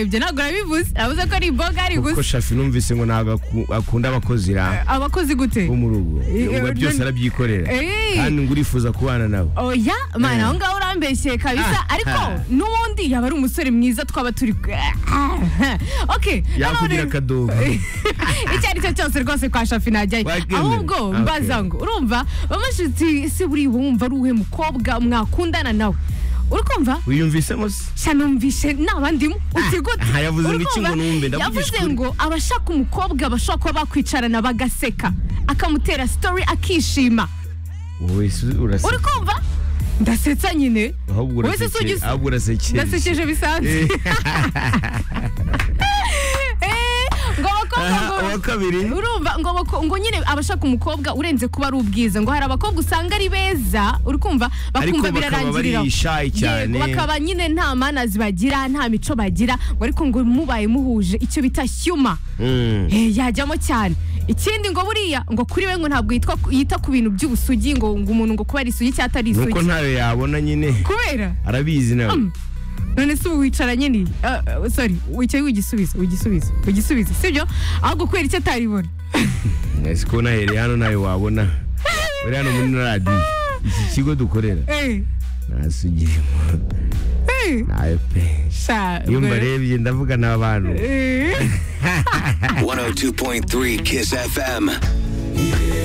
ibyo ntabwo urabivuze urabuze ko ari imboga ari kuko gusa shafi numvise ngo ntabwo aku- akunda abakozi ra abakozi gute bo mu rugo Eh, ngo eh, byose none- arabyikorera Eh. kandi ngo urifuza kubana nabo oya Eh. mana aho ngaho urambeshye kabisa Ah, ariko ah. n'ubundi yaba ari umusore mwiza twaba turi okay noneho yakugira rero- akadobo icyo ari cyo cyose rwose kwa shafi najyayo Wabyemera? ahubwo Okay. mbaza ngo urumva bamashuti se buri wumva ari uwuhe mukobwa mwakundana nawe uri kumva wiyumvisemo se sha numvishe nabandimo uti gute aha, yavuze ngo Uri iki kumva? ngo numve, ndavugisha yavuze ukuri. ngo abashaka umukobwa bashobora kuba bakwicarana bagaseka akamutera story akishima wowe se uraseka uri kumva ndasetsa nyine ahubwo Wowe se urasekeye ugise- ahubwo urasekeye ndasekeje bisanzwe Eh, ngo abakobwa Aha, ngo uwa kabiri urumva ngo bako- ngo nyine abashaka umukobwa urenze kuba ari ubwiza ngo hari abakobwa usanga ari beza uri kumva ariko bakumva bakaba birarangirira aho. bari shy cyane Yego, bakaba nyine nta manazi bagira nta mico bagira ngo ariko ngo mubaye muhuje icyo bita shyuma Mm. Eh, yajyamo cyane ikindi ngo buriya ngo kuri we ngo ntabwo yitwa yita ku bintu by'ubusugi ngo ngo umuntu ngo kuba ari isugi cyangwa atari isugi nuko ntayo yabona nyine kubera arabizi nawe none se ubu wicara nyine uh, sorry wicaye wigisubizo wigisubizo wigisubizo sibyo ahubwo kubera icyo ataribona ese ko nahereye hano nayo wabona uri hano muri radiyo iki kigo dukorera Eh, nasugiremo eh, nayo pe sha, iyo ubwo rero- mbarebye ndavuga n'abantu Eh. 102.3 Kiss FM.